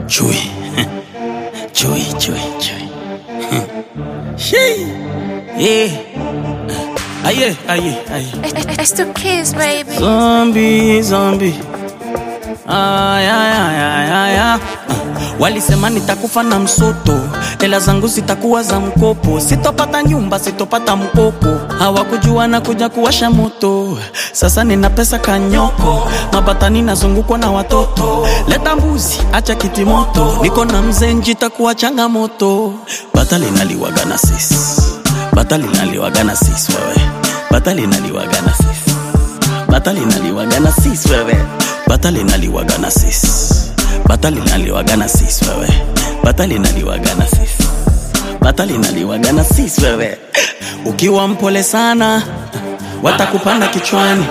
Chui. Chui, chui, chui. Shee. Yeah. Aye, aye, aye. It's the kids, baby. Zombie, zombie. Ay, ay, ay, ay, ay, ay. Walisema nitakufa na msoto, hela zangu zitakuwa za mkopo, sitopata nyumba, sitopata mkopo. Hawakujua na kuja kuwasha moto, sasa nina pesa kanyoko, mabatani nazungukwa na watoto. Leta mbuzi, acha kiti moto, niko na mzee njitakuwa changamoto. Bata linaliwaga na sisi, bata linaliwaga na sisi wewe, bata linaliwaga na sisi bata linaliwaga na sis wewe bata linaliwaga na sis bata linaliwaga na sis wewe bata linaliwaga na sis bata linaliwaga na sis wewe ukiwa mpole sana watakupanda kichwani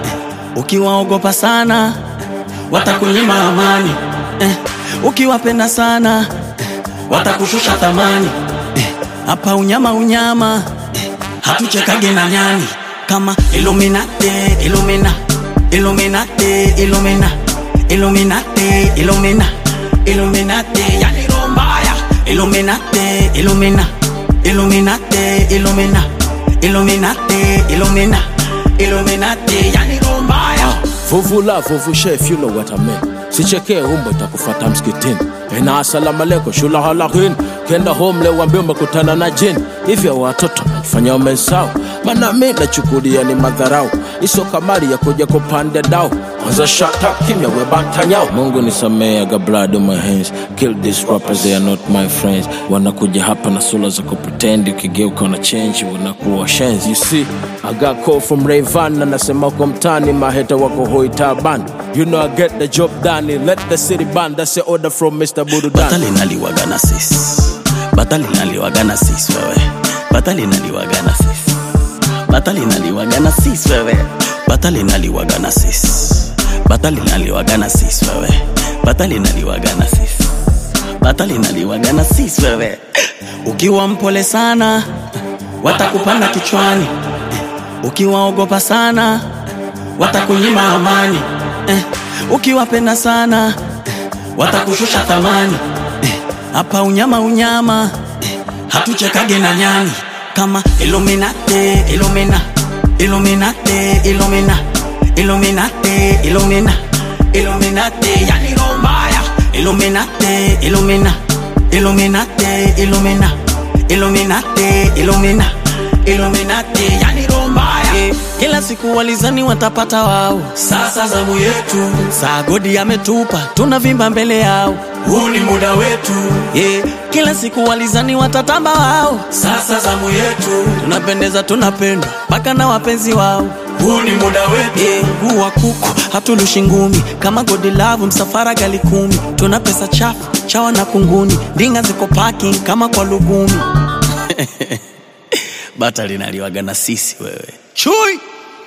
ukiwaogopa sana watakunyima amani eh, ukiwapenda sana watakushusha thamani eh, hapa unyama unyama eh, hatuchekage na nyani kama Illuminati, Illumina, Illuminati, Illumina, Illuminati, Illumina, Illuminati, yani roho mbaya. Illuminati, Illumina, Illuminati, Illumina, Illuminati, Illumina, Illuminati, yani roho mbaya. Vuvula vuvu chef, you know what I mean. Sichekee umbo itakufata msikitini. Ena asalamu alaikum shula halakin. Kenda home leo wambie umekutana na jini. Hivyo watoto najifanya umesahau. Maana mi nachukulia ni madharau. Iso kamari ya kuja kupanda dao. Kwanza shut up kimya we bantanyao. Mungu nisamee, I got blood on my hands. Kill these rappers, they are not my friends. Wanakuja hapa na sura za kupretend, ukigeuka na change wanakuwa shenzi. You see, I got call from Rayvan na nasema uko mtani, maheta wako hoi taban. You know I get the job done, let the city burn. That's the order from Mr. Budu Bata Dan. linaliwaga na sis bata linaliwaga na sis wewe bata linaliwaga na sis bata linaliwaga na sis wewe bata linaliwaga na sis bata linaliwaga na sis wewe bata linaliwaga na sis bata linaliwaga na sis wewe ukiwa mpole sana watakupanda kichwani ukiwaogopa sana watakunyima amani eh, ukiwapenda sana watakushusha thamani eh, hapa unyama unyama eh, hatuchekage na nyani kama Illuminati, Illumina, Illuminati, Illumina, Illuminati, Illumina, Illuminati, yani roho mbaya. Illuminati, Illumina, Illuminati, Illumina, Illuminati, Illumina, Illuminati, yani roho mbaya. Eh, Kila siku walizani watapata wao, sasa zamu yetu. Saa godi ametupa, tunavimba mbele yao, huu ni muda wetu. Yeah. Kila siku walizani watatamba wao, sasa zamu yetu. Tunapendeza, tunapendwa mpaka na wapenzi wao, huu ni muda wetu. Yeah. Huu wa kuku hatulushi ngumi, kama godi lavu msafara gali kumi. Tuna pesa chafu chawa na kunguni, ndinga ziko parking kama kwa lugumi. bata linaliwaga na sisi wewe chui